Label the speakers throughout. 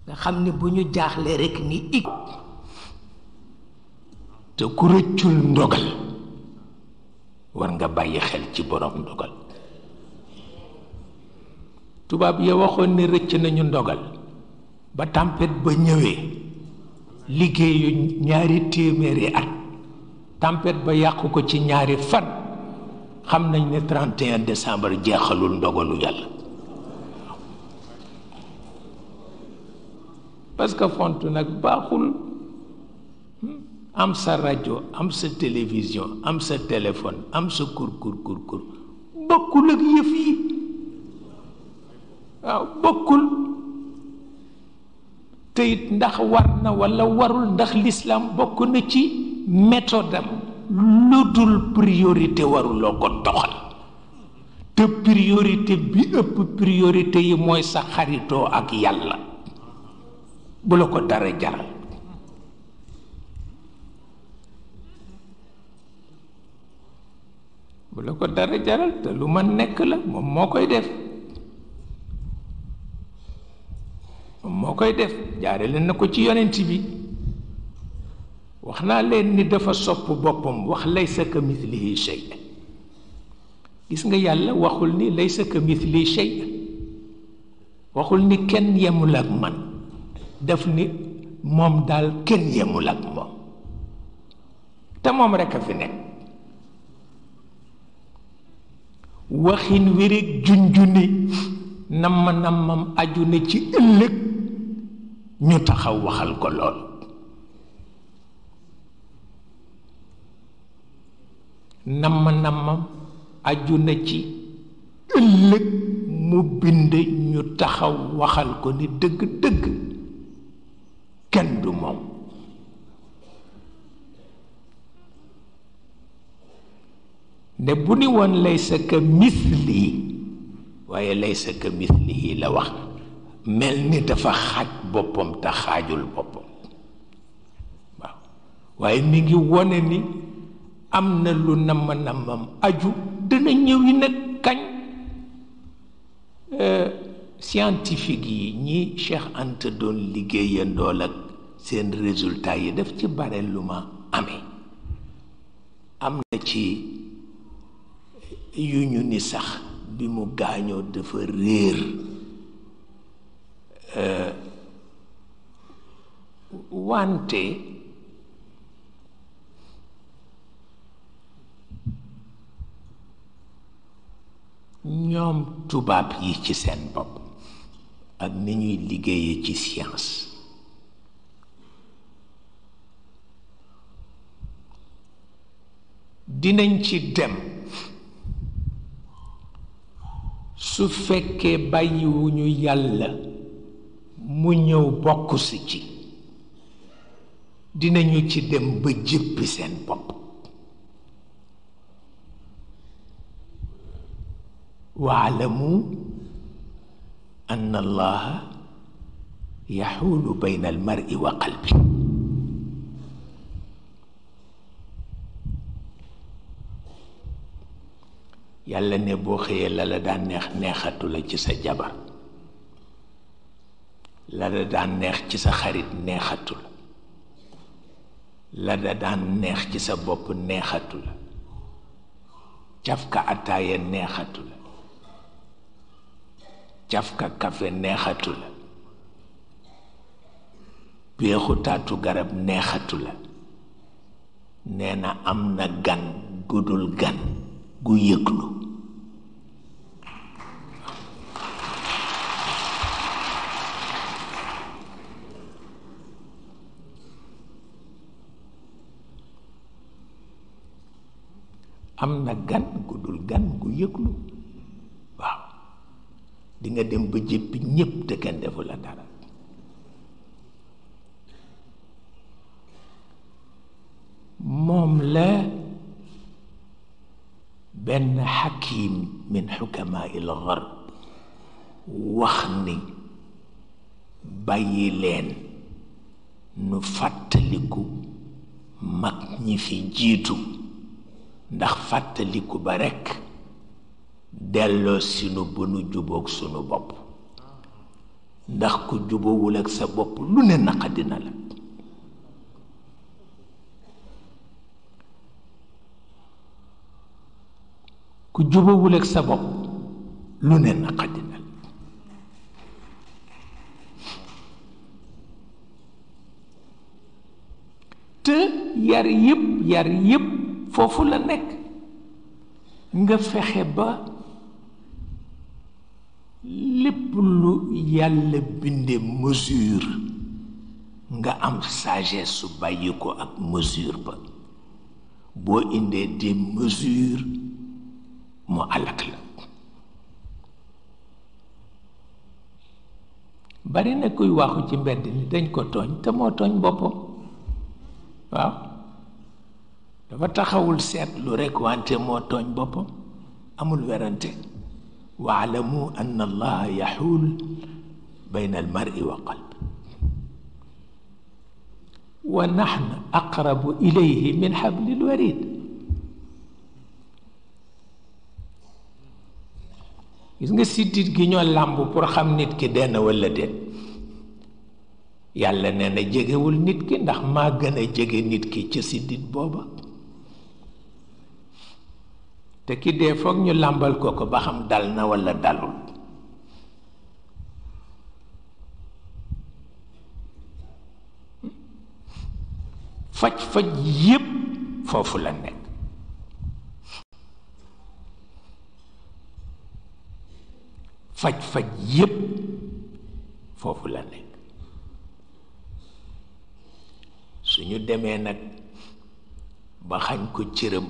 Speaker 1: nga xam ni bu ñu jaaxlee rekk ni ik te ku rëccul ndogal war nga bàyyi xel ci borom ndogal tubaab ya waxoon ne rëcc nañu ndogal ba tempête ba ñëwee liggéeyu ñaari téeméeri at tempête ba yàqu ko ci ñaari fan xam nañ ne 31 décembre jeexalul ndogalu yàlla parce que font nag baaxul am sa rajo am sa télévision am sa téléphone am sa kur kur kur kur bokkul ak yëf yi waaw bokkul te it ndax war na walla warul ndax l'islam bokk na ci méthode am lu dul priorité waruloo ko doxal te priorité bi ëpp priorité yi mooy sa xaritoo ak yàlla bu la ko dara jaral bu la ko dara jaral te lu ma nekk la moom moo koy def moom moo koy def jaare leen na ko ci yonent bi wax naa leen ni dafa sopp boppam wax laysa ka mithlihi shay gis nga yàlla waxul ni laysa ka mithlihi shay waxul ni kenn yemul ak man daf ni moom daal kenn yemul ak moom te moom rekk a fi nekk waxin wi rekk junjuni namma nammam aju na ci ëllëg ñu taxaw waxal ko lool namma nammam aju na ci ëllëg mu bind ñu taxaw waxal ko ni dëgg-dëgg kenn du moom ne bu ni woon laysa ka misli waaye laysa ka mislihi la wax mel ni dafa xaaj boppam te xaajul boppam waaw waaye mi ngi wone ni am na lu namm nammam aju dana ñëw yi nag kañ scientifique yi ñi Cheikh Anta doon liggéeyandool ak seen résultat yi daf ci bare lu ma amee am na ci yu ñu ni sax bi mu gaañoo dafa réer wante ñoom tubaab yi ci seen bopp ak ni ñuy liggéeye ci science dinañ ci dem su fekkee bàyyiwuñu yàlla mu ñëw bokk si ci dinañu ci dem ba jëppi seen bopp waalamu anna allaha yaxuulu bayna almari wa qalbi yàlla ne boo xëyee la la daan neex neexatu la ci sa jabar la la daan neex ci sa xarit neexatu la la la daan neex ci sa bopp neexatu la cafka ataaya neexatu la cafka kafe neexatu la péexu taatu garab neexatu la nee na am na gan gudul gan gu yëglu am na gan gu dul gan gu yëglu waaw di nga dem ba jëppi ñépp te kenn defu la dara moom la benn xakim min xukamaa il garb wax ni bàyyi leen nu fàttaliku mag ñi fi jiitu ndax fàttaliku ba rekk delloo sinu bu nu jubóog sunu bopp ndax ku jubawul ak sa bopp lu ne naqadina la ku jubawul ak sa bopp lu ne naqadina la te yar yépp yar yépp foofu la nekk nga fexe ba lépp lu yàlla binde mesure nga am sagesse su bàyyi ko ak mesure ba boo indee des mesures mu alak la bari na kuy waxu ci mbedd ni dañ ko tooñ te moo tooñ boppam waaw dafa taxawul seetlu rekk wante moo tooñ boppam amul werante waalamu an allaha yaxuul bayna almari wa qalb wa naxnu aqrabu ilayhi min xablil warid gis nga siddit gi ñoo làmb pour xam nit ki denn walla déet yàlla nee na jegewul nit ki ndax maa gën a jege nit ki ca siddit booba te ki dee foog ñu làmbal ko ko ba xam dal na walla dalul faj-faj yépp foofu la nekk faj-faj yépp foofu la nekk suñu demee nag ba xañ ko cëram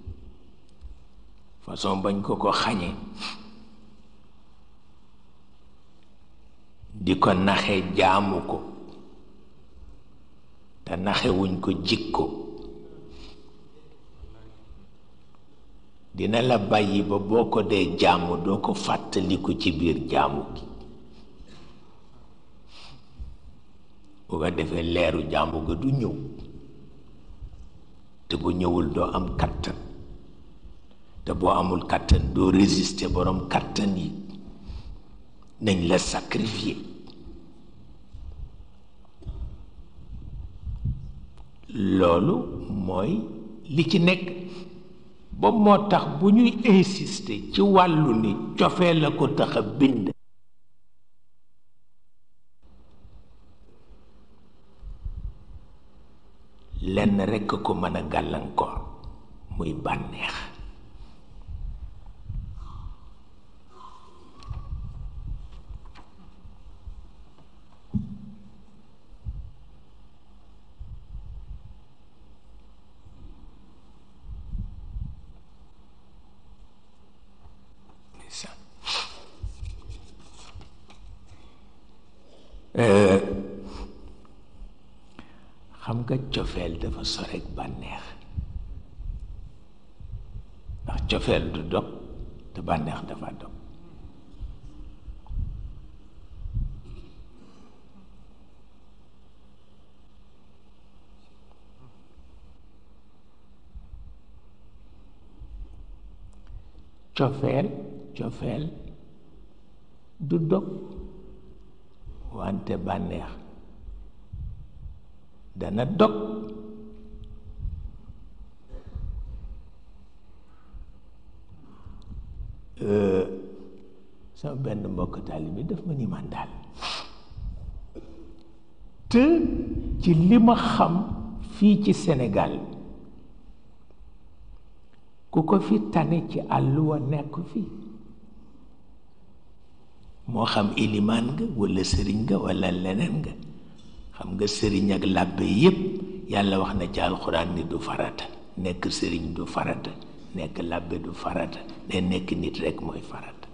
Speaker 1: façon bañ ko ko xañe di ko naxe jaamu ko te naxewuñ ko jikko dina la bàyyi ba boo ko dee jaamu doo ko fàttaliku ci biir jaamu gi bu ko defee leeru jaamu ga du ñëw te bu ñëwul doo am kattan te boo amul kattan doo résister borom kattan yi nañ la sacrifier loolu mooy li ci nekk ba moo tax bu ñuy insister ci wàllu ni cofee la ko tax a bind lenn rekk ko mën a gàllankoor muy bànneex xam nga cofeel dafa sorek bànneex ndax cofeel du dog te bànneex dafa dog cofeel cofeel du dog wante bànneex dana dog sama benn mbokk taalibe daf ma ni man daal te ci li ma xam fii ci Sénégal ku ko fi tane ci àll wa nekk fii moo xam ilimaan nga walla sëriñ nga walla leneen nga xam nga sëriñ ak làbbe yépp yàlla wax na ci alxuraan ni du farata nekk sëriñ du farata nekk làbbe du farata ne nekk nit rekk mooy farata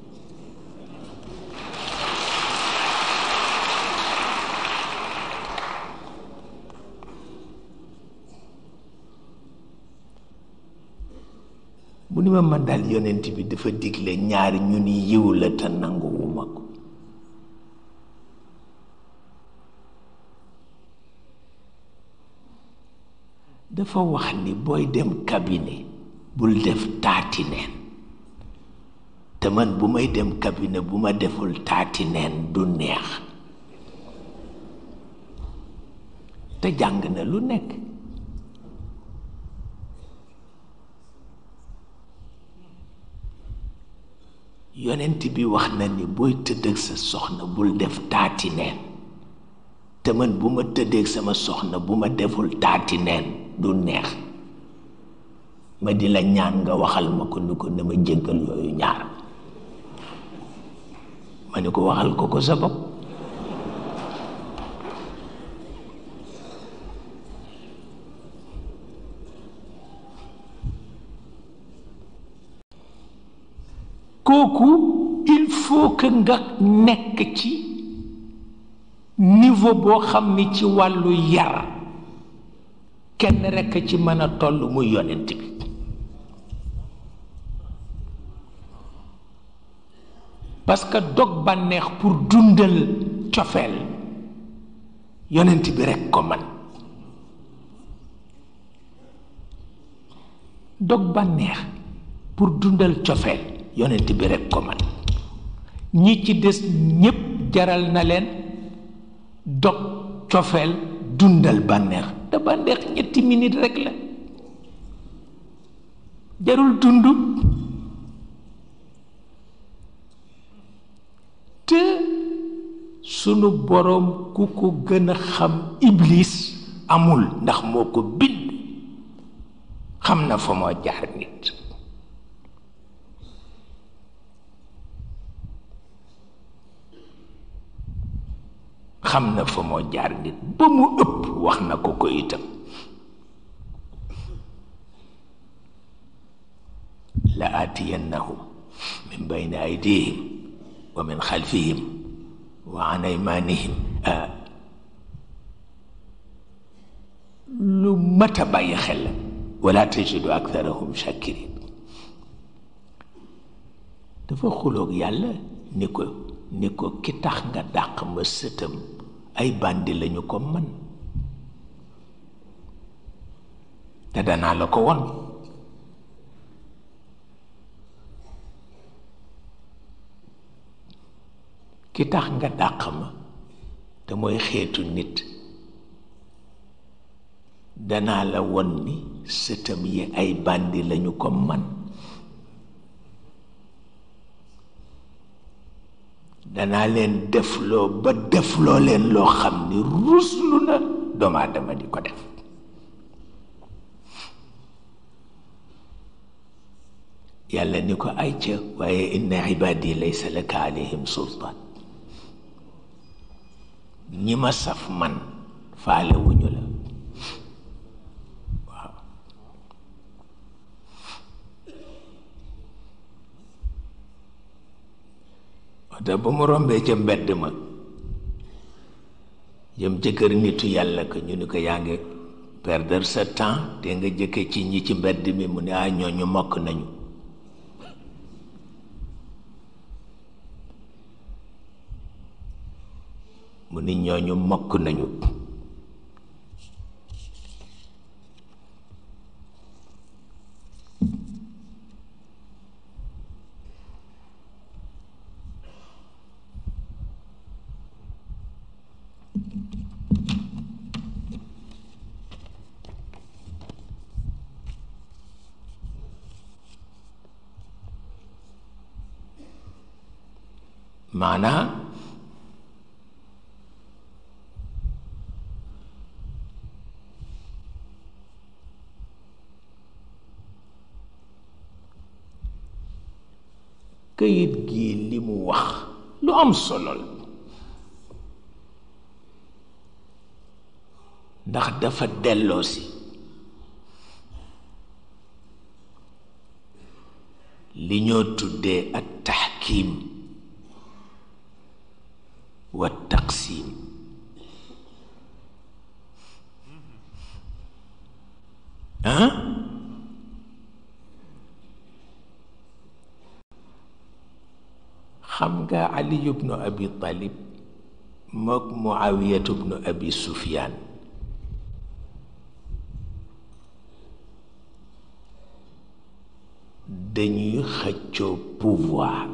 Speaker 1: mu ni ma man daal yonent bi dafa digle ñaari ñu ni yiw la te nanguwuma ko dafa wax ni booy dem cabinet bul def taati neen te man bu may dem cabinet bu ma deful taati neen du neex te jàng na lu nekk yonent bi wax na ni booy tëdd ak sa soxna bul def taati neen te man bu ma tëddeeg sama soxna bu ma deful taati neen du neex ma di la ñaan nga waxal ma ko ni ko na ma jéggal yooyu ñaar ma ni ko waxal ko ko sa bopp kooku il faut que nga nekk ci niveau boo xam ni ci wàllu yar kenn rekk ci mën a toll muy yonent bi parce que dog bànneex pour dundal cofeel yonent bi rekk ko man dog bànneex pour dundal cofeel yonent bi rekk ko man ñi ci des ñépp jaral na leen dog cofeel dundal bànneex te bànneex ñetti minute rekk la jarul dund te sunu boroom ku ko gën a xam iblis amul ndax moo ko bind xam na fa moo jaar nit xam na fa moo jaar nit ba mu ëpp wax na ko ko itam la aatiyannahum min bayni aydihim wa min xalfihim wa an aymanihim lu mat a bàyyi xel la wala tajidu aktharahum shakirin dafa xuloog yàlla ni ko ni ko ki tax nga dàq ma sëtam ay bandi lañu ko man te danaa la ko won ki tax nga dàq ma te mooy xeetu nit danaa la won ni sëtam yi ay bandi lañu ko man danaa leen defloo ba defloo leen loo xam ni ruslu na doomu aadama di ko def yàlla ni ko ay ca waaye inna ibaadi laysa laka alayhim sultaan ñi ma saf man faale wuñu la waaw wate ba mu rombee ca mbedd ma jëm ca kër nitu yàlla ko ñu ni ko yaa ngi perdre sa temps te nga jëkke ci ñi ci mbedd mi mu ne ah ñooñu mokk nañu mu ni ñooñu mokk nañu maanaa këyit gi li mu wax lu am solo la ndax dafa delloosi li ñoo tuddee ak taxkiim wa taqsim ah xam nga ali ibnu abi talib mook muawiyatu ibnu abi sufyaan dañuy xëccoo pouvoir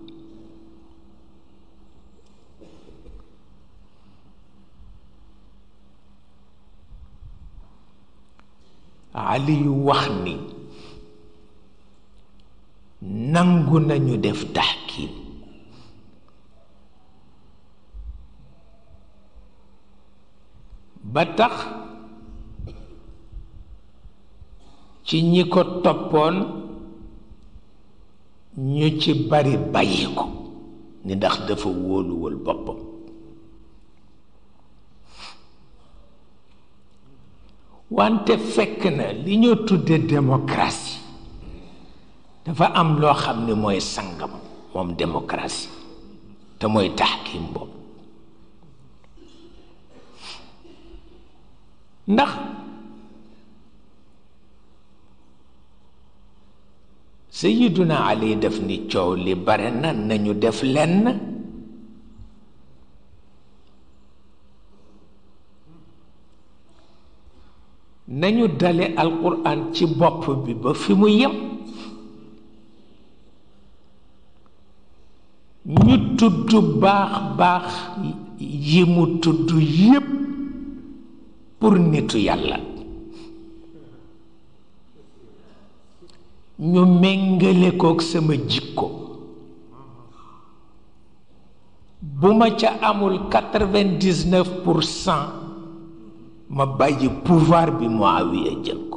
Speaker 1: Ali yu wax ni nangu nañu def taxkiim ba tax ci ñi ko toppoon ñu ci bari bàyyi ko ni ndax dafa wóoluwul boppam wante fekk na li ñoo tudde démocratie dafa am loo xam ni mooy sangam moom démocratie te mooy taxkim boobu ndax sayiduna ali def ni coow li bare na nañu def lenn nañu dale alquran ci bopp bi ba fi mu yem ñu tudd baax baax yi mu tudd yépp pour nitu yàlla ñu méngale kook sama jikko bu ma ca amul quatre-vingt-dix-neuf pour cent ma bàyyi pouvoir bi Muawiya jël ko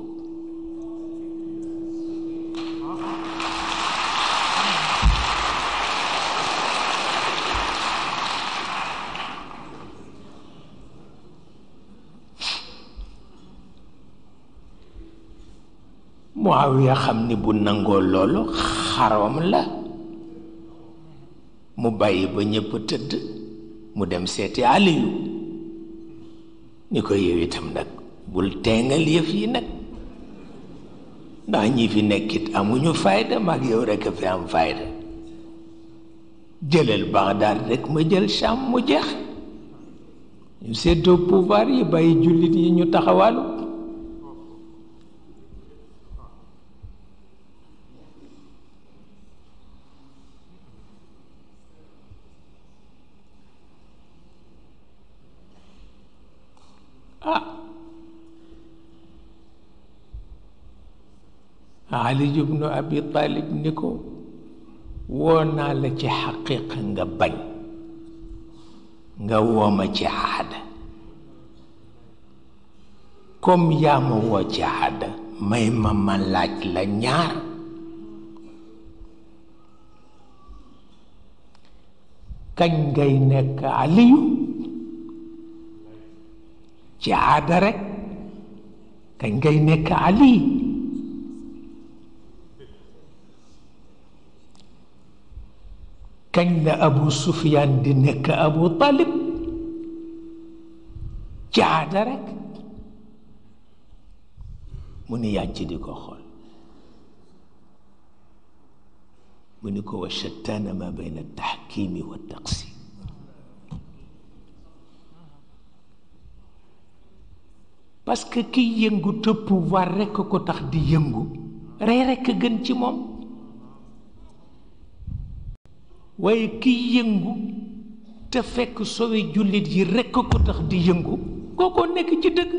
Speaker 1: Muawiya xam ni bu nangoo loolu xaroom la mu bàyyi ba ñépp tëdd mu dem seeti Aliyu ni ko yow itam nag bul teengal yëf yi nag ndax ñi fi nekkit amuñu fayda mag yow rekk a fi am fayda jëlal Bagdad rekk ma jël Sham mu jeex ñu seddoo pouvoir yi bàyyi jullit yi ñu taxawalu Ali ibnu Abi Talib ni ko woo naa la ci xaqiiqa nga bañ nga wooma ci aada comme yaa ma woo ci aada may ma ma laaj la ñaar kañ ngay nekk aliyu ci aada rekk kañ ngay nekk ali kañ la abu sufyaan di nekk abu talib ci aada rekk mu ni yàcc di ko xool mu ni ko wa shattaana ma bayna taxkiimi wa taqsim parce que kiy yëngu te pouvoir rekk ko tax di yëngu rey rekk gën ci moom waaye kiy yëngu te fekk sowe jullit yi rekk ko tax di yëngu kookoo nekk ci dëgg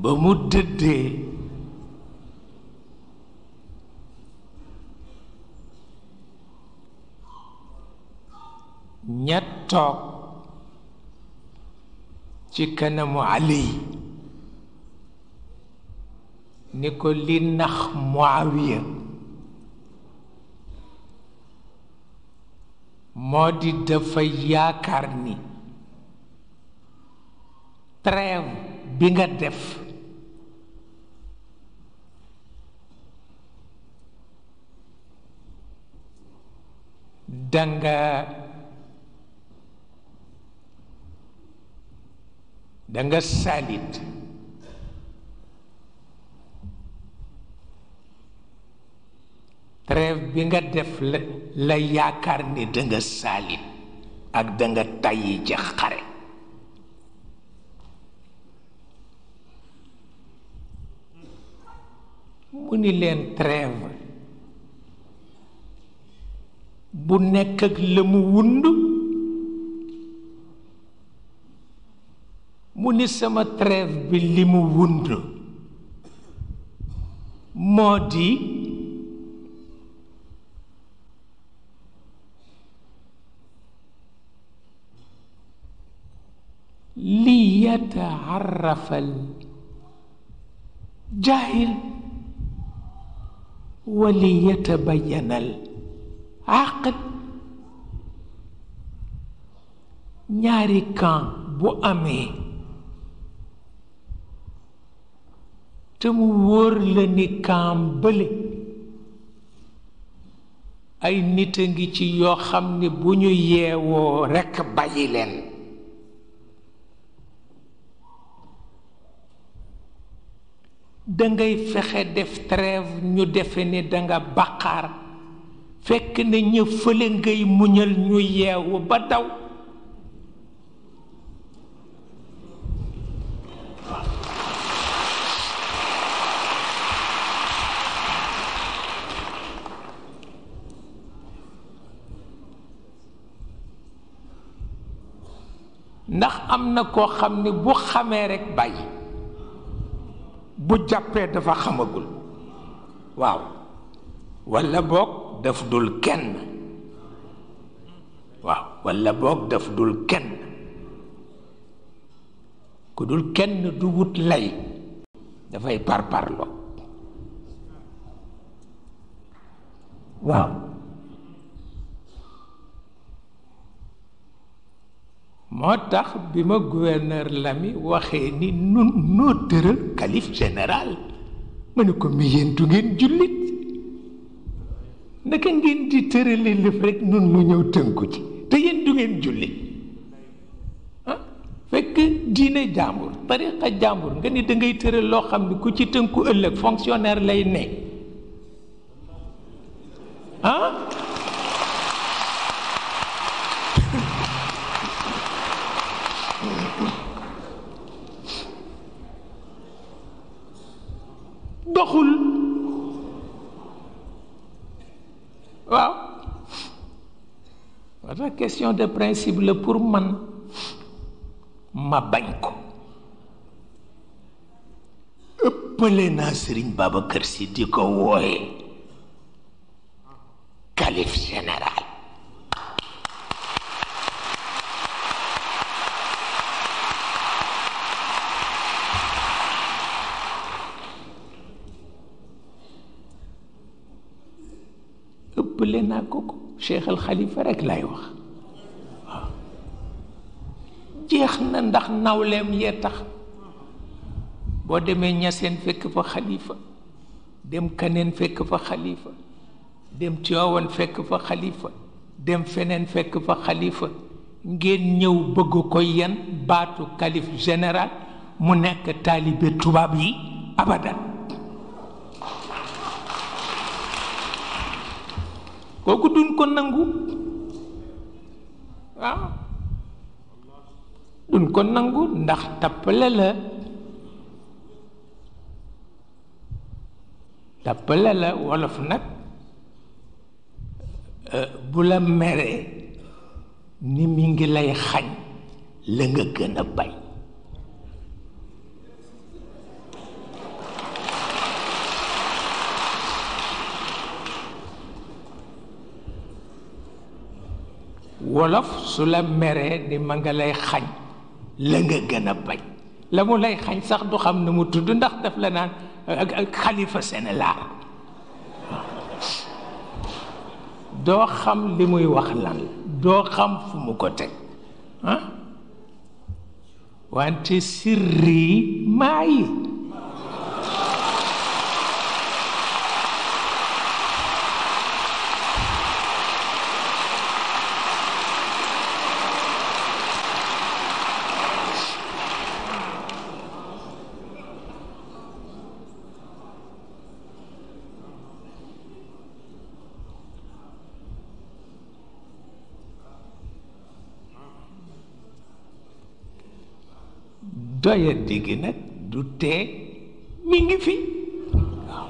Speaker 1: ba mu dëddee ña toog ci kanamu Ali ni ko li nax Muawiya moo di dafa yaakaar ni trêve bi nga def danga danga salit trêve bi nga def la la yaakaar ni danga salit ak danga tàyyi ci xare mu ni leen trêve bu nekk ak la mu wund mu ni sama trêve bi li mu wund moo di li yataarrafa al jaahil wa li yatabayana al àqil ñaari camp bu amee te mu wóor la ni camp bële ay nit a ngi ci yoo xam ne bu ñu yeewoo rekk bàyyi leen dangay fexe def trêve ñu defe ne danga baqaar fekk na ña fële ngay muñal ñu yeewu ba daw ndax am na koo xam ne bu xamee rekk bàyyi bu jàppee dafa xamagul waaw walla boog daf dul kenn waaw walla boog daf dul kenn ku dul kenn du wut lay dafay parparloo waaw moo tax bi ma gouverneur Lami waxee ni nun noo tëral calife général ma ne ko mi yéen du ngeen jullit naka ngeen di tërale lëf rek nun mu ñëw tënku ci te yéen du ngeen jullit ah fekk diine jàmbur tariqa jàmbur nga ni da ngay tëral loo xam ne ku ci tënku ëllëg fonctionnaire lay ne ah doxul waaw moo tax question de principe la pour man ma bañ ko ëppale naa Sëriñ Babacar Si di ko wooye calife général ëppale naa ko ko Cheikh al Khalifa rek lay wax waaw jeex na ndax nawleem yee tax boo demee ñaseen fekk fa xalifa dem kaneen fekk fa xalifa dem Tiwaawan fekk fa xalifa dem feneen fekk fa xalifa ngeen ñëw bëgg ko yan baatu calife général mu nekk taalibe tubaab yi abadan kooku duñ ko nangu waaw duñ ko nangu ndax tappale la tappale la wolof nag bu la meree ni mi ngi lay xañ la nga gën a bañ wolof su la meree ni ma nga lay xañ la nga gën a bañ la mu lay xañ sax du xam ne mu tudd ndax daf la naan ak xalifa Sénégal doo xam li muy wax lan la doo xam fu mu ko teg ah wante sirri maayi doya digg nag du tee mi ngi fi waaw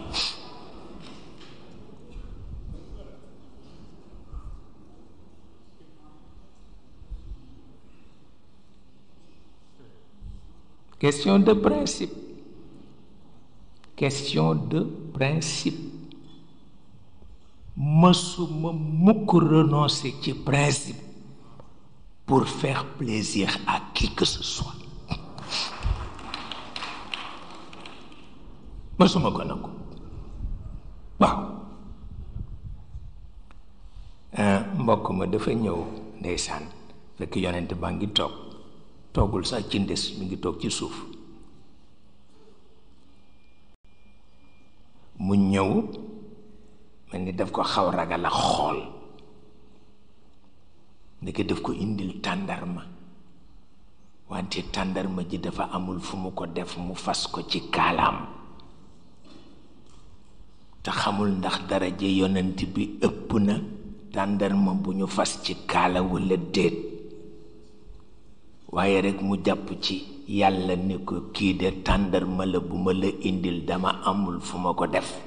Speaker 1: question de principe question de principe mësuma mukk renoncer ci principe pour faire plaisir à qui que ce soit mësuma ko nangu waaw mbokk ma dafa ñëw ndeysaan fekk yonent baa ngi toog toogul sax ci ndes mi ngi toog ci suuf mu ñëw mel ni daf ko xaw ragal a xool ndeke daf ko indil tàndarma wante tàndarma ji dafa amul fu mu ko def mu fas ko ci kaalaam te xamul ndax daraja yonent bi ëpp na tàndarma bu ñu fas ci kaala walla déet waaye rekk mu jàpp ci yàlla ni ko kii de tàndarma la bu ma la indil dama amul fu ma ko def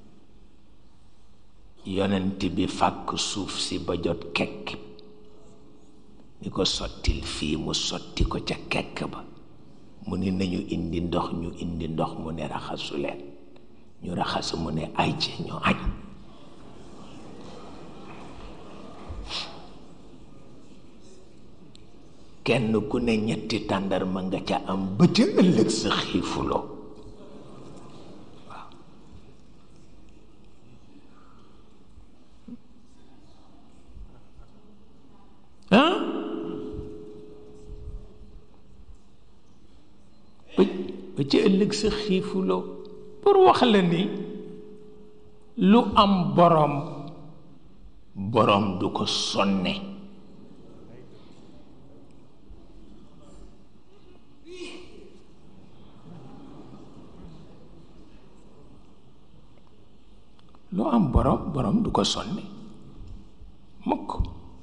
Speaker 1: yonent bi fàkk suuf si ba jot kekk ni ko sottil fii mu sotti ko ca kekk ba mu ni nañu indi ndox ñu indi ndox mu ne raxasu leen ñu raxas mu ne ay ci ñu añ kenn ku ne ñetti tàndarma nga ca am ba ca ëllëg sa xiifuloo waaw ah ba ca ëllëg sa xiifuloo pour wax la ni lu am boroom boroom du ko sonne lu am boroom boroom du ko sonne mukk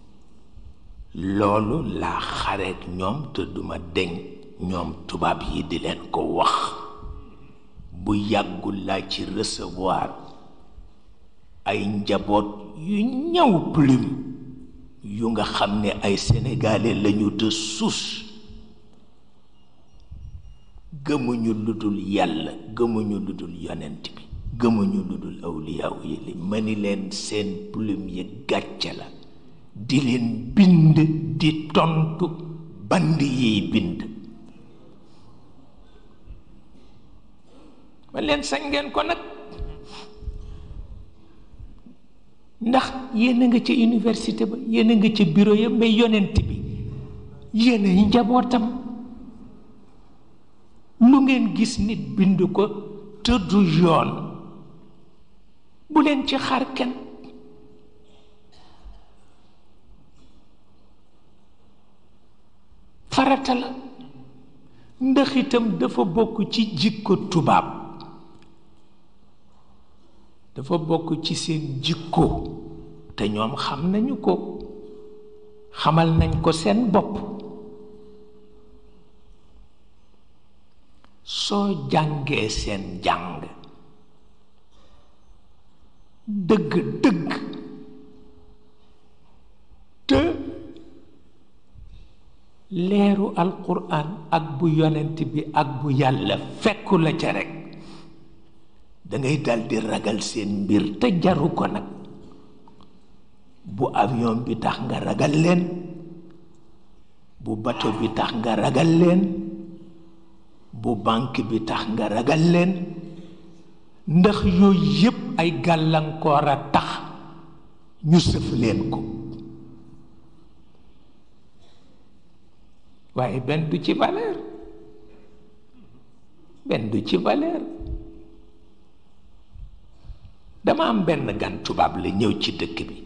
Speaker 1: loolu laa xareet ñoom te duma deñ ñoom tubaab yi di leen ko wax bu yàggul laa ci recevoir ay njaboot yu ñaw plume yu nga xam ne ay sénégalais lañu de souche gëmuñu lu dul yàlla gëmuñu lu dul yonent bi gëmuñu lu dul awliyaaw yi li ma ni leen seen plume yi gàcce la di leen bind di tontu band yiy bind ma leen sañ ngeen ko nag ndax yéen a nga ca université ba yéen a nga ca bureau ya mais yonent bi yéen ay njabootam lu ngeen gis nit bind ko tëddu yoon bu leen ci xar kenn farata la ndax itam dafa bokk ci jikko tubaab dafa bokk ci seen jikko te ñoom xam nañu ko xamal nañ ko seen bopp soo jàngee seen jàng dëgg dëgg te leeru alquran ak bu yonent bi ak bu yàlla fekku la ca rekk dangay daldi ragal seen mbir te jaru ko nag bu avion bi tax nga ragal leen bu bato bi tax nga ragal leen bu banque bi tax nga ragal leen ndax yooyu yépp ay gàllankoor a tax ñu sëf leen ko waaye benn du ci valeur benn du ci valeur dama am benn gan tubaab la ñëw ci dëkk bi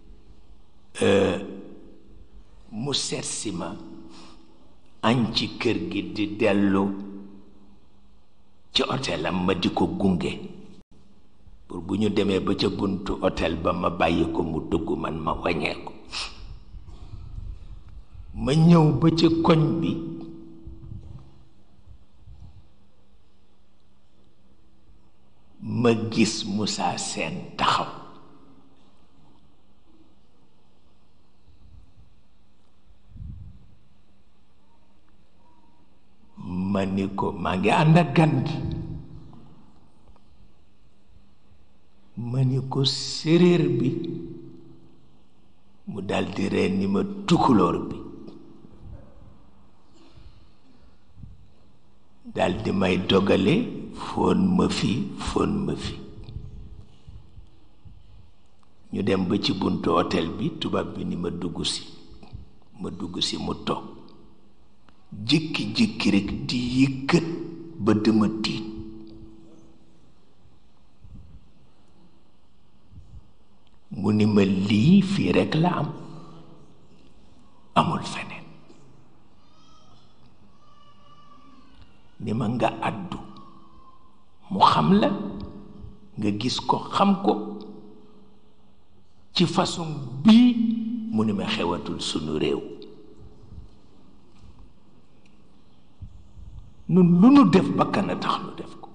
Speaker 1: mu seet si ma añ ci kër gi di dellu ci hôtelam ma di ko gunge pour bu ñu demee ba ca buntu hôtel ba ma bàyyi ko mu dugg man ma wañee ko ma ñëw ba ca koñ bi ma gis Moussa Sène taxaw ma ni ko maa ngi ànd ak gan gi ma ni ko séréer bi mu daldi reen ni ma tukulóor bi daldi may dogale fóon ma fi fóon ma fi ñu dem ba ci buntu hôtel bi tubaab bi ni ma dugg si ma dugg si mu toog jékki-jékki rekk di yëkkat ba dama tiit mu ni ma lii fii rekk la am amul feneen ni ma nga àddu mu xam la nga gis ko xam ko ci façon bii mu ni ma xewatul sunu réew nun lu nu def bakkan a tax nu def ko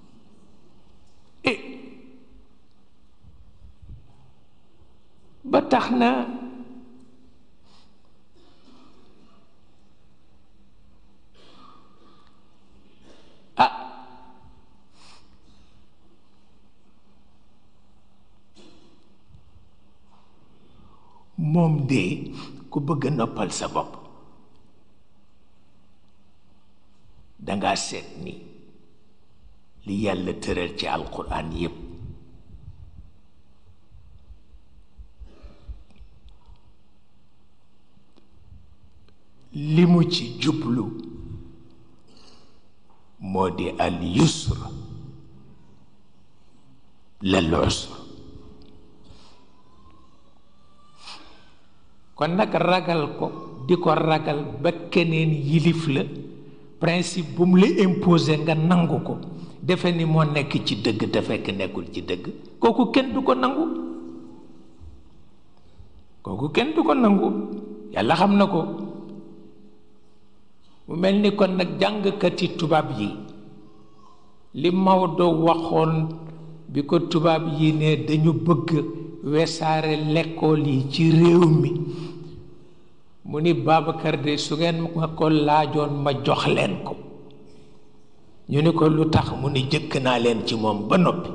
Speaker 1: eh ba tax na ah moom de ku bëgg a noppal sa bopp danga seet ni li yàlla tëral ci alquran yépp li mu ci jublu moo di al yusr lal usr kon nag ragal ko di ko ragal ba keneen yilif la principe bu mu la imposé nga nangu ko defe ni moo nekk ci dëgg te fekk nekkul ci dëgg kooku kenn du ko nangu kooku kenn du ko nangu yàlla xam na ko mu mel ni kon nag jàngkati tubaab yi li Maodo waxoon bi ko tubaab yi ne dañu bëgg wesaare lekkool yi ci réew mi mu ni Babacar de su ngeen ma ko laajoon ma jox leen ko ñu ni ko lu tax mu ni jëkk naa leen ci moom ba noppi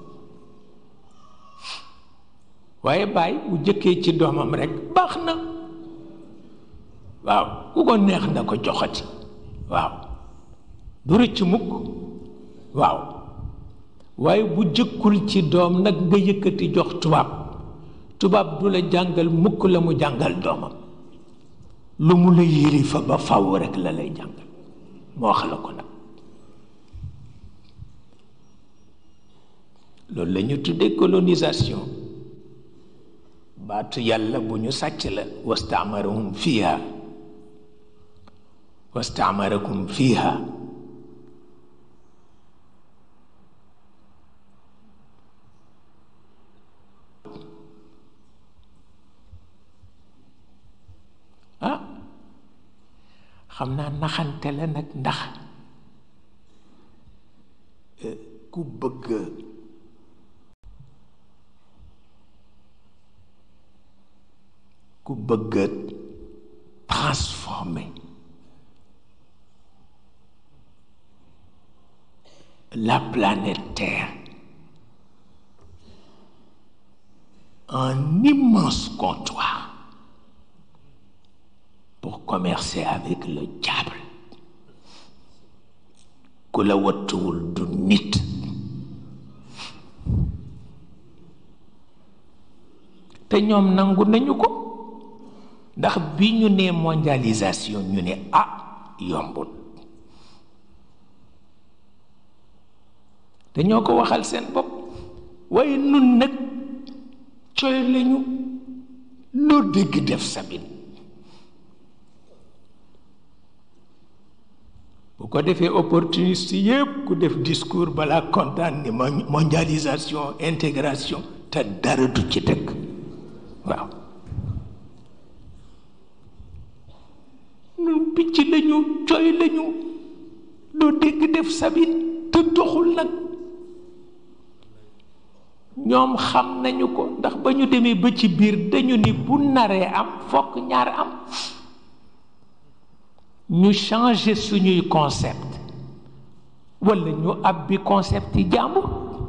Speaker 1: waaye bàyyi bu jëkkee ci doomam rekk baax na waaw ku ko neex na ko joxati waaw du rëcc mukk waaw waaye bu jëkkul ci doom nag nga yëkkati jox tubaab tubaab du la jàngal mukk la mu jàngal doomam lu mu la yéri fa ba faw rekk la lay jàngal moo wax la ko nag loolu la ñu tuddee colonisation baatu yàlla bu ñu sàcc la wastamarahum fiha wastamarakum fiha ah xam naa naxante la nag ndax ku bëgg ku bëgg transformer la planète Terre en immense comptoir pour commercer avec le diable ku la wattuwul du nit te ñoom nangu nañu ko ndax bi ñu nee mondialisation ñu ne ah yombul te ñoo ko waxal seen bopp waaye nun nag coy lañu loo dégg def sabin bu ko defee opportuniste yépp ku def discours balaa kontaan ni mondialisation intégration te dara du ci dëkk waaw nun picc lañu coy lañu loo dégg def sabin te doxul nag ñoom xam nañu ko ndax ba ñu demee ba ci biir dañu ni bu naree am fokk ñaar am ñu changer suñuy concept walla ñu abbi concept yi jàmbur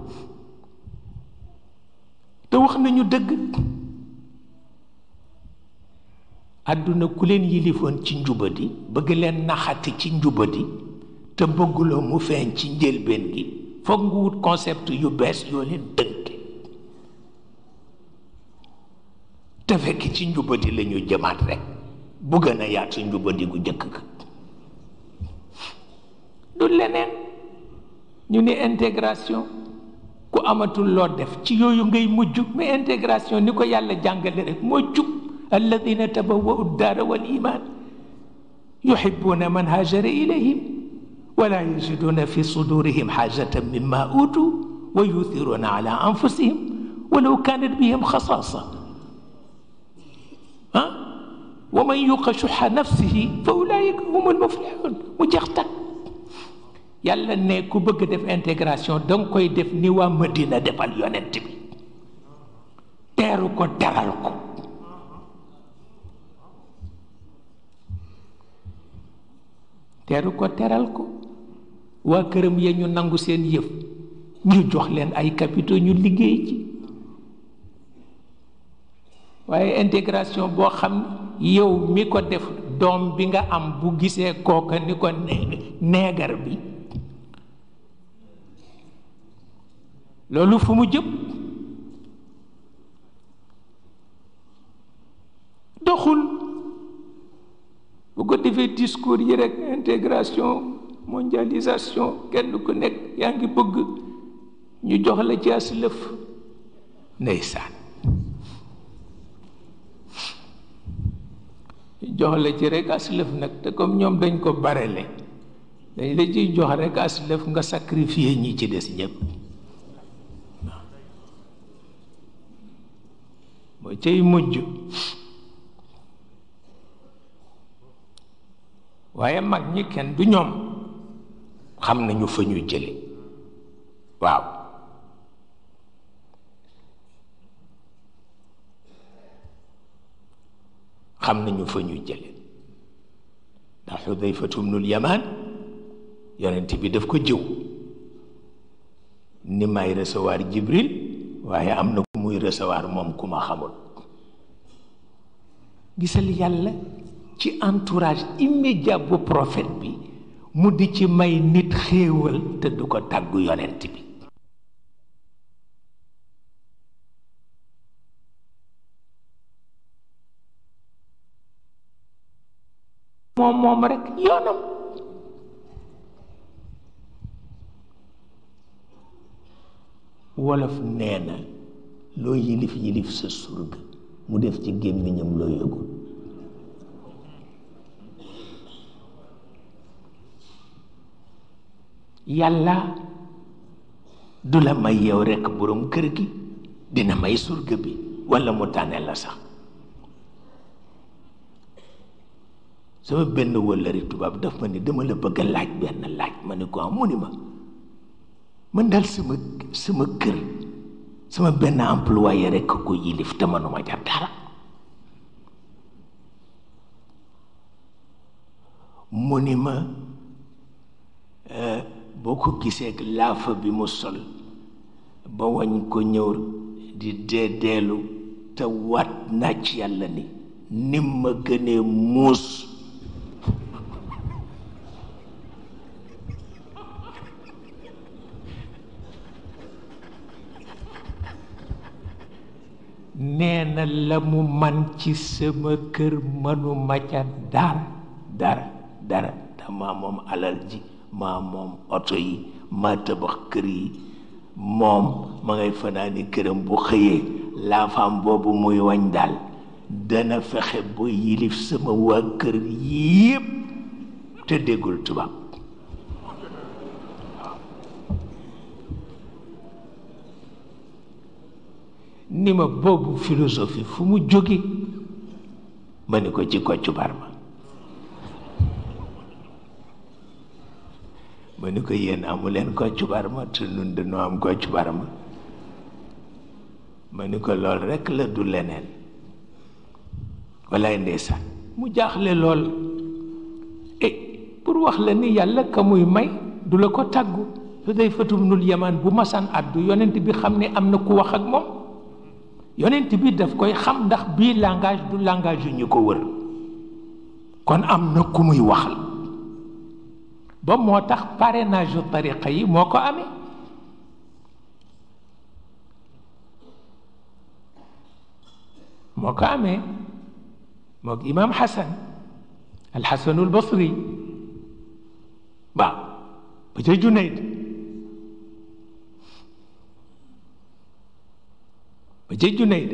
Speaker 1: te wax nañu dëgg àdduna ku leen yilifoon ci njubadi bëgg leen naxati ci njubadi te bëgguloo mu feeñ ci njëlbeen gi foog nga wut concept yu bees yoo leen dënke te fekk ci njubadi la ñu jëmaat rek bu gën a yaatu njubadi gu jëkk ga du leneen ñu ni intégration ku amatul loo def ci yooyu ngay mujj mais intégration ni ko yàlla jàngale rek moo jub alladina tabawwau ddaara wal iman yuhibbuna man haajara ilayhim wala yajiduna fi sudurihim xaajatan mimma utu wa yuthiruna ala anfusihim walaw kanat bihim xasaasa ah wa man yuqa shuxa nafsihi fa ulaika hum almuflixun mu jeex tag yàlla ne ku bëgg def intégration danga koy def ni waa Madina defal yonent bi teeru ko teral ko teeru ko teral ko waa këram ya ñu nangu seen yëf ñu jox leen ay capitaux ñu liggéey ci waaye intégration boo xam yow mi ko def doom bi nga am bu gisee kooka ni ko neegar bi loolu fu mu jëm doxul bu ko defee discours yi rek intégration mondialisation kenn ku nekk yaa ngi bëgg ñu jox la ci as lëf ndeysaan jox la ci rek as lëf nag te comme ñoom dañ ko barele dañ la ciy jox rek as lëf nga sacrifier ñi ci des ñëpp moo cay mujj waaye mag ñi kenn du ñoom xam nañu fa ñu jële waaw xam nañu fa ñu jële ndax xudayfatu bnul yamaan yonent bi daf ko jëw ni may recevoir jibril waaye am na ku muy recevoir moom ku ma xamul gisal yàlla ci entourage immédiat bu prophète bi mu di ci may nit xéewal te du ko tàggu yonent bi moom moom rekk yoonam wolof nee na loo yilif yilif sa surga mu def ci gémmiñam loo yëgul yàlla du la may yow rekk boroom kër gi dina may surga bi walla mu tànne la sax sama benn wëllëri tubaab daf ma ni dama la bëgg a laaj benn laaj ma ni ko am mu ni ma man daal sama sama kër sama benn employé rekk ko yilif te manuma ca dara mu ni ma boo ko gisee ak laafa bi mu sol ba wañ ko ñëw di dee deelu te waat naa ci yàlla ni nim ma gënee muus nee na la mu man ci sama kër mënuma ca dara dara dara te maa moom alal ji maa moom oto yi maa tabax kër yi moom ma ngay fanaani këram bu xëyee laafaam boobu muy wañ daal dana fexe ba yilif sama waa kër yépp te déggul tubaab ni ma boobu philosophie fu mu jóge ma ni ko ci Kocc Barma ma ni ko yéen amuleen Kocc Barma te nun dañoo am Kocc Barma ma ni ko lool rekk la du leneen walaay ndeysaan mu jaaxle lool e pour wax la ni yàlla ka muy may du la ko tàggu su day fatum nul yamaan bu masaan àddu yonent bi xam ne am na ku wax ak moom yonent bi daf koy xam ndax bii langage du langage yu ñu ko wër kon am na ku muy waxal ba moo tax parrainage yu tariqa yi moo ko amee moo ko amee moog imaam Xasan alxasanul basri waaw ba ca Junayd ba ca Junayd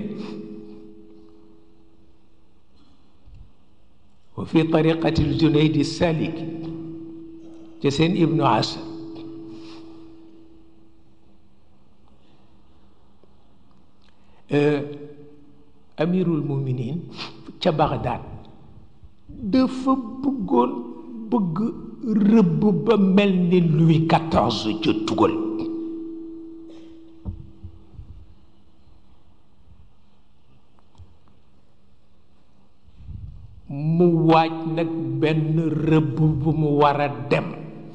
Speaker 1: wa fi tariqati Junayd salik ca seen ibnu Asad amirul muminin ca Bagdad dafa bëggoon bëgg rëbb ba mel ni Louis quatorze ca tugal mu waaj nag benn rëbb bu mu war a dem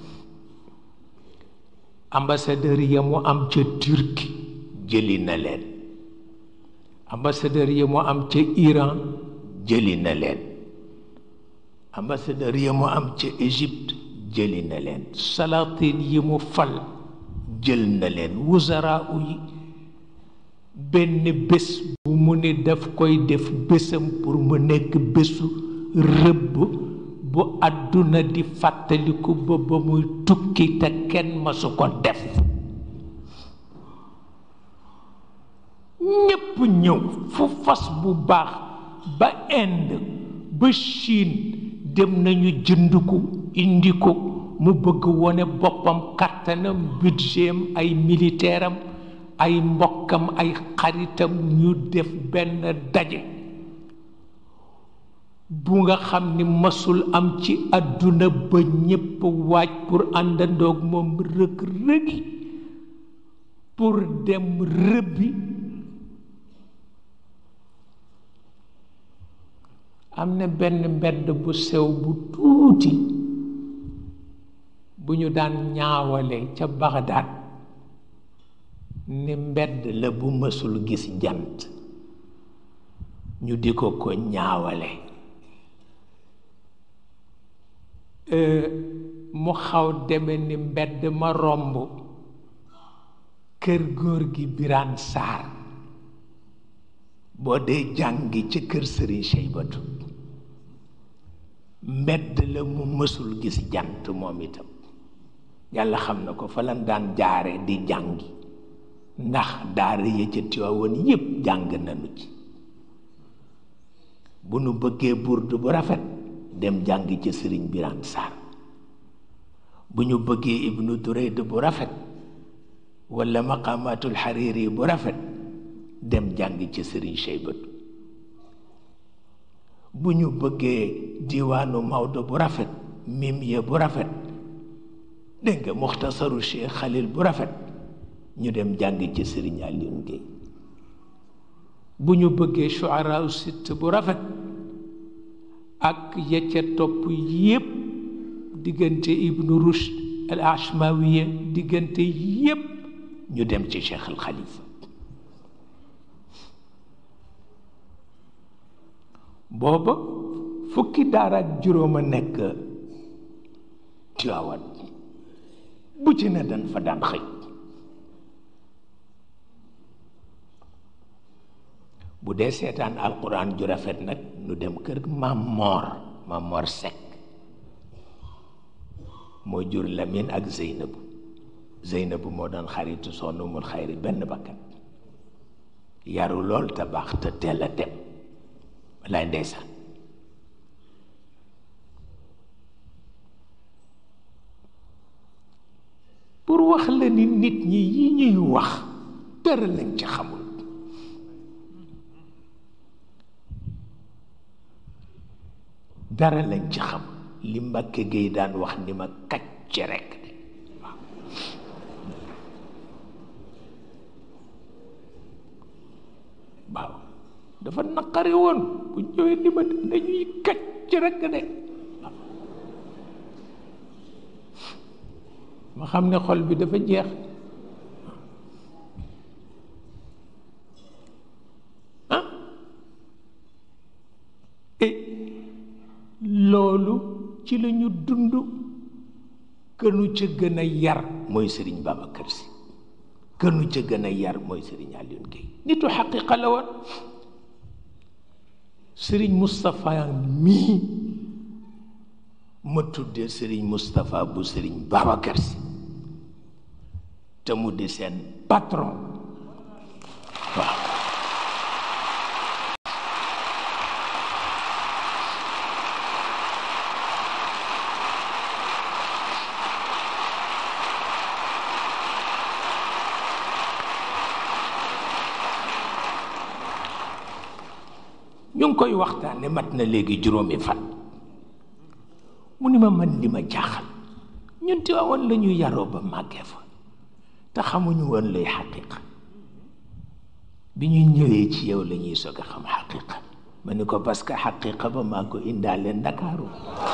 Speaker 1: ambassadeur ya mu am ca Turquie jëli na leen ambassadeur yi mu am ca Iran jëli na leen ambassadeur yi mu am ca Égypte jëli na leen salatin yi mu fal jël na leen wuzara yi benn bés bu mu ni daf koy def bésam pour mu nekk bésu rëbb bu àdduna di fàttaliku ba ba muy tukki te kenn masu ko def ñépp ñëw fu fas bu baax ba Inde ba Chine dem nañu jënd ko indi ko mu bëgg wone boppam kàttanam budgetam ay militaire am ay mbokkam ay xaritam ñu def benn daje bu nga xam ni masul am ci àdduna ba ñépp waaj pour àndandoog moom rëg rëgi pour dem rëbbi am na benn mbedd bu sew bu tuuti bu ñu daan ñaawale ca Bagdad ni mbedd la bu mësul gis jant ñu di ko ko ñaawale mu xaw deme ni mbedd ma romb kër góor gi Biraan Saar boo dee jàngi ci kër Sëriñ Seybatu mbedd la mu mësul gis jant moom itam yàlla xam na ko fa lan daan jaare di jàngi ndax daara ya ca Tiwaawan yépp jàng nañu ci bu nu bëggee burdu bu rafet dem jàngi ca Sëriñ Biraan Saar bu ñu bëggee Ibnu Durayd bu rafet wala maqamatul Hariri bu rafet dem jàngi ca Sëriñ Seybatu bu ñu bëggee diwaanu Maodo bu rafet mim ya bu rafet dégg nga muxtasaru Cheikh Khalil bu rafet ñu dem jàng ci Sëriñ Alioune Guèye bu ñu bëggee shuara sitt bu rafet ak ya ca topp yépp diggante Ibnu Rushd al Ashmawiya diggante yépp ñu dem ci Cheikh al Khalifa booba fukki daara ak juróom a nekk Tiwaawan bu ci ne dañ fa daan xëy bu dee seetaan alquran ju rafet nag nu dem kër maam moor maam moor Seck moo jur Lamine ak Zeynabu Zeynabu moo doon xaritu sonn mul xayri benn bakkat yaru lool te baax te teel a dem walaay ndeysaan pour wax la ni nit ñi yi ñuy wax dara lañ ci xamul dara lañ ci xamul li Mbàkke Géey daan wax ni ma kacc rekk de waaw waaw dafa naqari woon bu ñëwee ni ma dañuy kacc rekk de ma xam ne xol bi dafa jeex ah et loolu ci la ñu dund kënu ca gën a yar mooy sëriñ Babacar Si kënu ca gën a yar mooy sëriñ Alioune Guèye nitu xaqiqa la woon sëriñ Moustapha mii ma tuddee sëriñ Moustapha bu sëriñ Babacar Si te mu di seen patron waaw ñu ngi koy waxtaane mat na léegi juróomi fan mu ni ma man li ma jaaxal ñun Tiwaawan la ñu yaroo ba màggee fa te xamuñu woon lay xaqiqa bi ñu ñëwee ci yow la ñuy soog a xam xaqiqa ma ni ko parce que xaqiqa ba maa ko indaale ndakaaru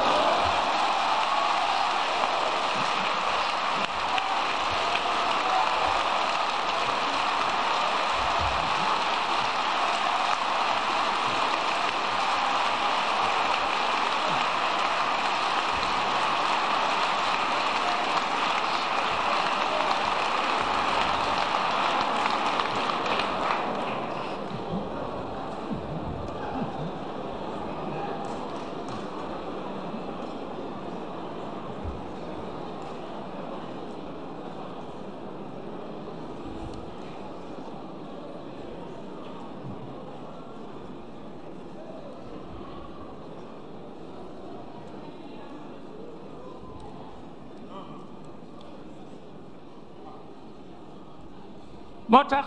Speaker 1: moo tax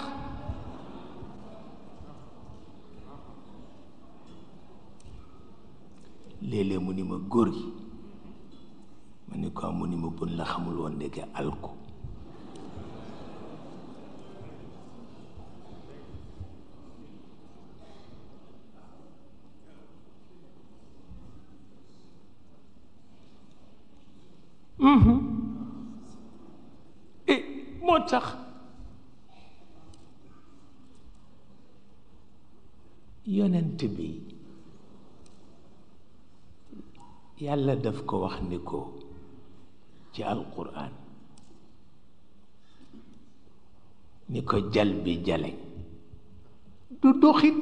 Speaker 1: léeg-léeg mu ni ma góor gi ma ni ko mu ni ma bun la xamul woon ndeke alku et moo tax yonent bi yàlla daf ko wax ni ko ci alquran ni ko jal bi jale du doxit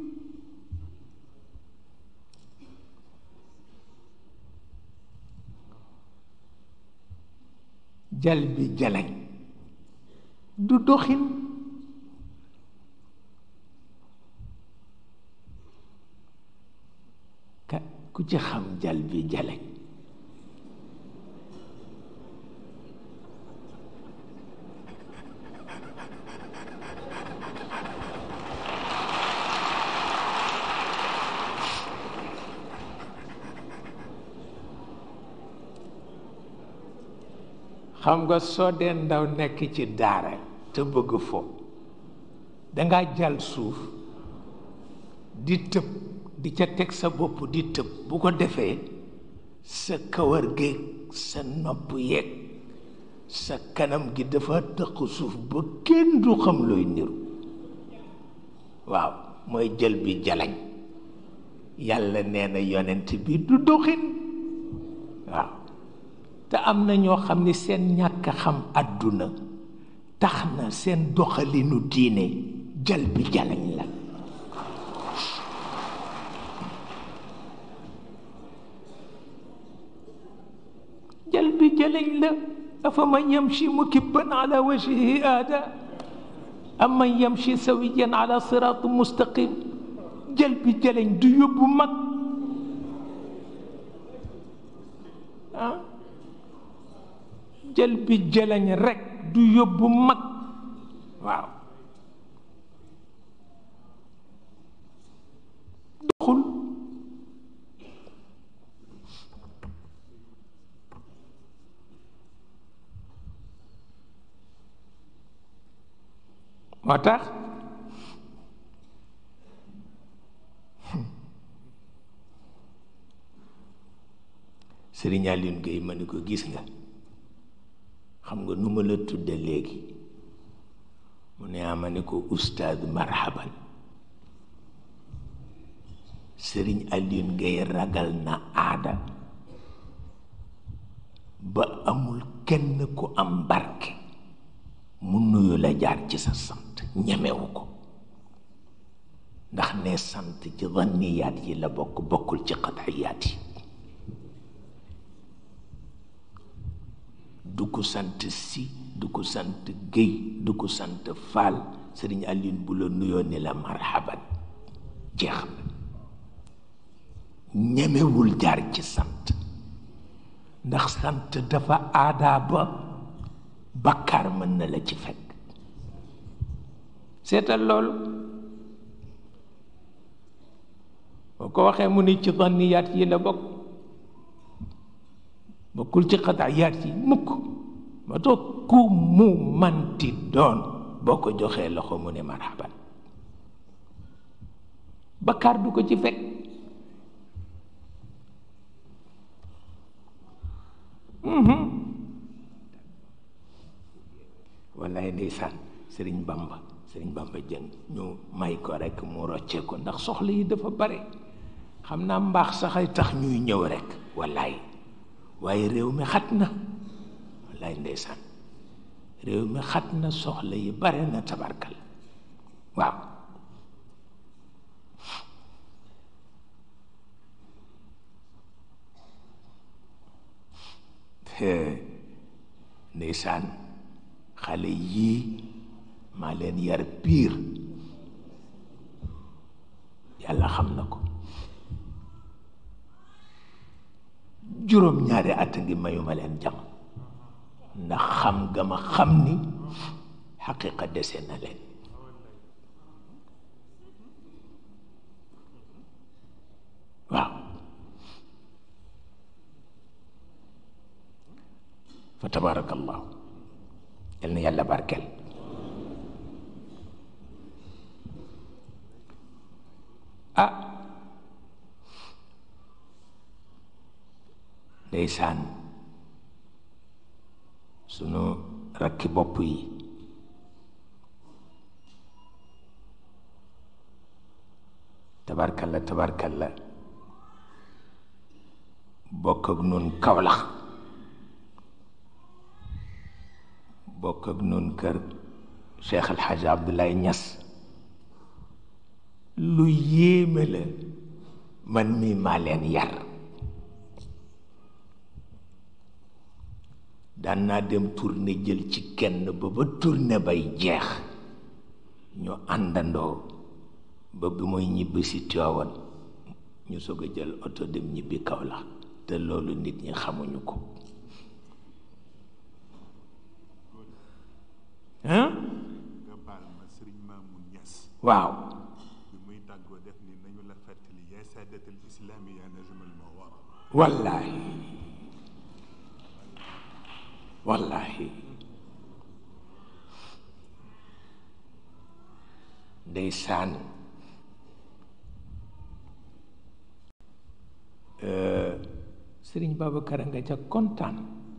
Speaker 1: jal bi jalañ du doxin ka ku ci xam jal bi jalañ xam nga soo dee ndaw nekk ci daara te bëgg fo danga jàll suuf di tëb di ca teg sa bopp di tëb bu ko defee sa kawar géeg sa nopp yeeg sa kanam gi dafa tëq suuf ba kenn du xam looy niru waaw mooy jël bi jalañ yàlla nee na yonent bi du doxin waaw te am na ñoo xam ni seen ñàkk xam àdduna tax na seen doxalinu diine jal bi jalañ la jëleñ la afa man yamshi mukibban ala wajhihi aada am man yamshi sawiyan ala siraat mustaqim jël bi jëleñ du yóbbu mag ah jël bi jëleñ rek du yóbbu mag waaw doxul moo tax Sëriñ Aline Gueye ma ni ko gis nga xam nga nu ma la tudde léegi mu ne ama ni ko ustaad marhaban Sëriñ Aline Gueye ragal na aada ba amul kenn ku am barke mu nuyu la jaar ci sa sant ñemewu ko ndax ne sant ci zanniyaat yi la bokk bokkul ci qat'iyaat yi du ko sant si du ko sant géy du ko sant faal sëriñ Aline bu la nuyoo ni la marhaban jeex na ñemewul jaar ci sant ndax sant dafa aadaa ba bakkaar mën na la ci fekk seetal loolu boo ko waxee mu ni ci zanniyaat yi la bokk bokkul ci xataayaat yi mukk ma toog ku mu manti doon boo ko joxee loxo mu ne marhaban bakkaar du ko ci fekk wallaay ndeysaan sëriñ bamba sëriñ bamba jëng ñu may ko rekk mu roccee ko ndax soxla yi dafa bare xam naa mbaax sax ay tax ñuy ñëw rekk wallaay waaye réew mi xat na wallaay ndeysaan réew mi xat na soxla yi bare na tabarkal waaw ndeysaan xale yii maa leen yar piir yàlla xam na ko juróom ñaari at ngi mayuma leen jam ndax xam nga ma xam ni xaqiqa dese na leen waaw fa tabarakallahu yal na yàlla barkeel ah ndeysaan sunu rakki bopp yi tabarkalla tabarkalla bokk ak nun kawlax bokk ak nun kër Cheikh El Hadj Abdoulaye Niass lu yéeme la man mii maa leen yar daan naa dem tournée jël ci kenn ba ba tournée bay jeex ñu àndandoo ba bi mooy ñibbi si Tiwaawan ñu soog a jël oto dem ñibbi Kaolack te loolu nit ñi xamuñu ko hein
Speaker 2: nga baal ma sëriñ Mamoun Niass
Speaker 1: waaw
Speaker 2: bi muy tàggoo def ni nañu la fàttali yaa saadatal islaami yaa najmal mawara
Speaker 1: wallaahi wallaahi ndeysaan sëriñ Babacar a nga ca kontaan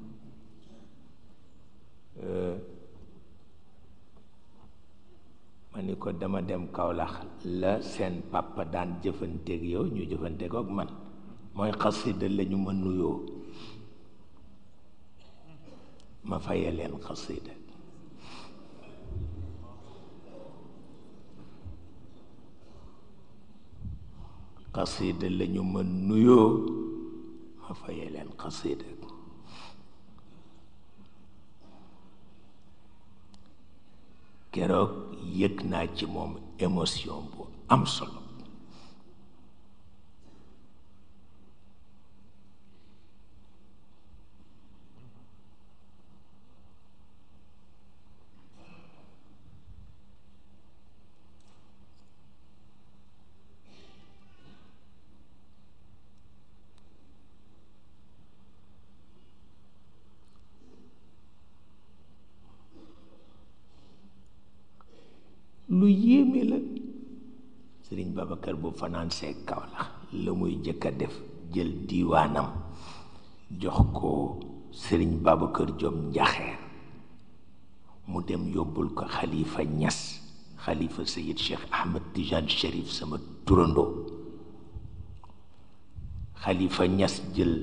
Speaker 1: ma ni ko dama dem Kaolack la seen papa daan jëfanteeg yow ñu jëfanteeg ak man mooy xasida la ñu ma nuyoo ma faye leen xasida xasida la ñu ma nuyoo ma faye leen xasida keroog yëg naa ci moom émotion bu am solo lu yéeme la sëriñ Babacar bu fanaan see kaw la la muy jëkk a def jël diiwaanam jox ko sëriñ Babacar Diop njaxeer mu dem yóbbul ko xalifa ñas xalifa sayid cheikh ahmed tijane sharif sama turandoo xalifa ñas jël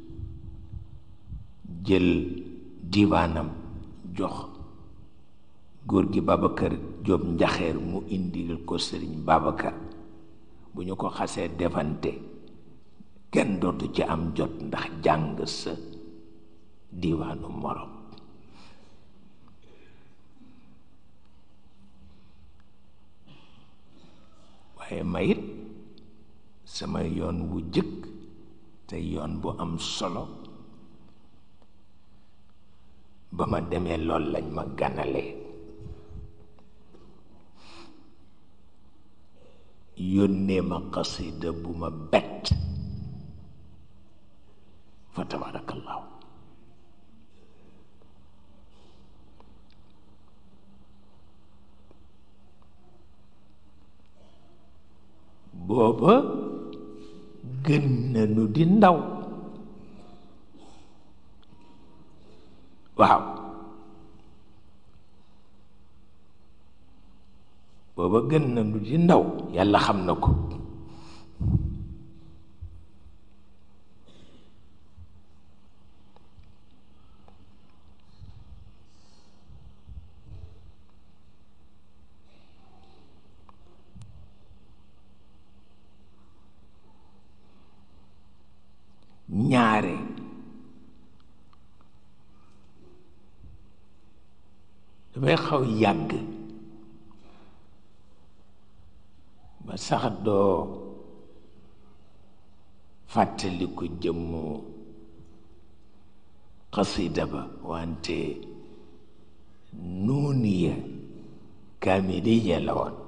Speaker 1: jël diiwaanam jox góor gi Babacar Diop njaxeer mu indil ko sëriñ Babacar bu ñu ko xasee defante kenn dootu ci am jot ndax jàng sa diiwaanu morom waaye mayit sama yoon wu jëkk te yoon bu am solo ba ma demee lool lañ ma ganalee yónnee ma qasida bu ma bett fa tabarakallahu booba gën nañu di ndaw waaw booba gën nañu di ndaw yàlla xam na ko ñaare dafay xaw yàgg ba sax doo fàttaliku jëmmu xasida ba wante nuuniya kaamiliya la woon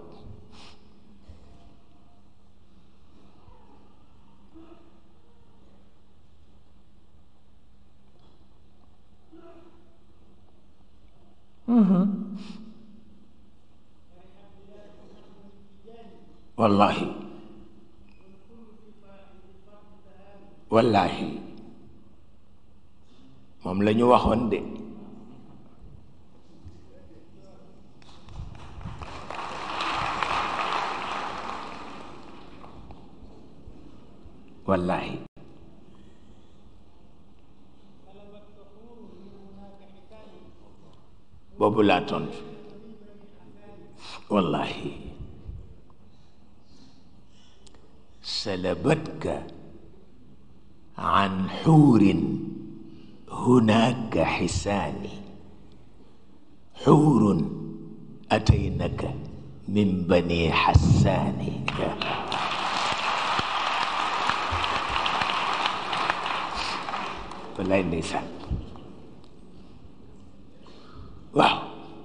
Speaker 1: wallahi wallahi moom la ñu waxoon de wallahi boobu laa tontu wallahi سلبتك عن حور هناك حساني حور أتينك من بني حسان wallaay ndeysaan waaw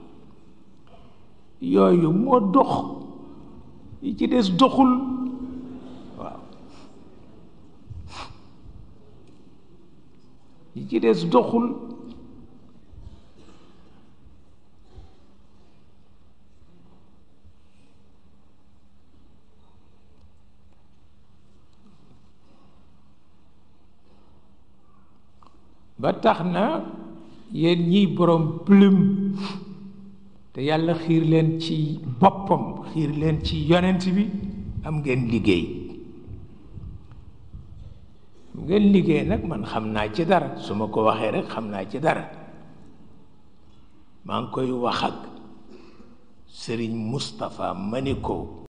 Speaker 1: yooyu moo dox yi ci des doxul yi ci des doxul ba tax na yéen ñiy borom plume te yàlla xiir leen ci boppam xiir leen ci yonent bi am ngeen liggéey ngeen liggéey nag man xam naa ci dara su ma ko waxee rek xam naa ci dara maa ngi koy wax ak sëriñ Moustapha ma ni ko